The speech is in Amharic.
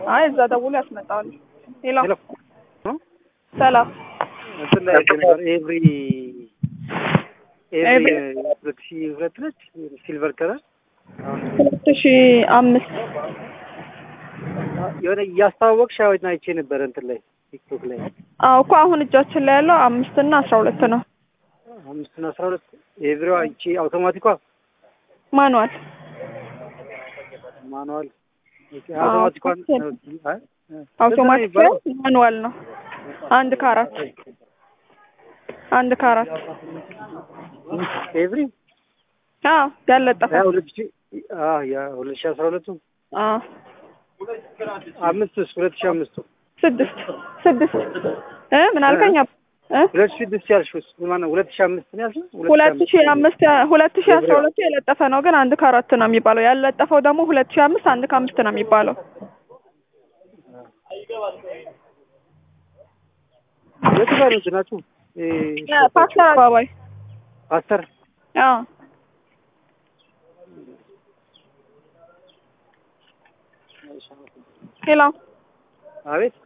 አይ እዛ ደውሎ ያስመጣዋል። ሄሎ ሄሎ ነው ሰላም እንትን ላይ አይቼ ነበር። ኤቭሪ ኤቭሪ ኤቭሪ ሁለት ሺህ ሁለት ነች ሲልቨር ከለር አሁን ሁለት ሺ አምስት የሆነ እያስተዋወቅሽ አሁን አይቼ ነበረ እንትን ላይ ቲክቶክ ላይ አዎ እኮ አሁን እጃችን ላይ ያለው አምስት እና አስራ ሁለት ነው። አምስት እና አስራ ሁለት ኤቭሪዋ ይቺ አውቶማቲኳ ማኑዋል ማኑዋል አዎ፣ አውቶማቲኳን ሶስት አይ፣ አውቶማቲክ የሚባለው? ሳይሆን ማኑዋል ነው። አንድ ከአራት አንድ ከአራት ኤቭሪ አዎ ያለጠፈ ያ ሁለት ሺህ አዎ ያ ሁለት ሺህ አስራ ሁለቱ አዎ አምስትስ ሁለት ሺህ አምስቱ ስድስት ስድስት እ ምን አልከኝ? አብ- እ ሁለት ሺህ ስድስት ያልሽውስ ማነው? ሁለት ሺህ አምስት ነው ያልሽው? ሁለት ሺ አምስት ሁለት ሺ አስራ ሁለቱ የለጠፈ ነው፣ ግን አንድ ከአራት ነው የሚባለው። ያለጠፈው ደግሞ ሁለት ሺ አምስት አንድ ከአምስት ነው የሚባለው። የቱ ጋር ነው እንትናችሁ? ይሄ ፓስተር አባባይ ፓስተር አዎ ሄሎ አቤት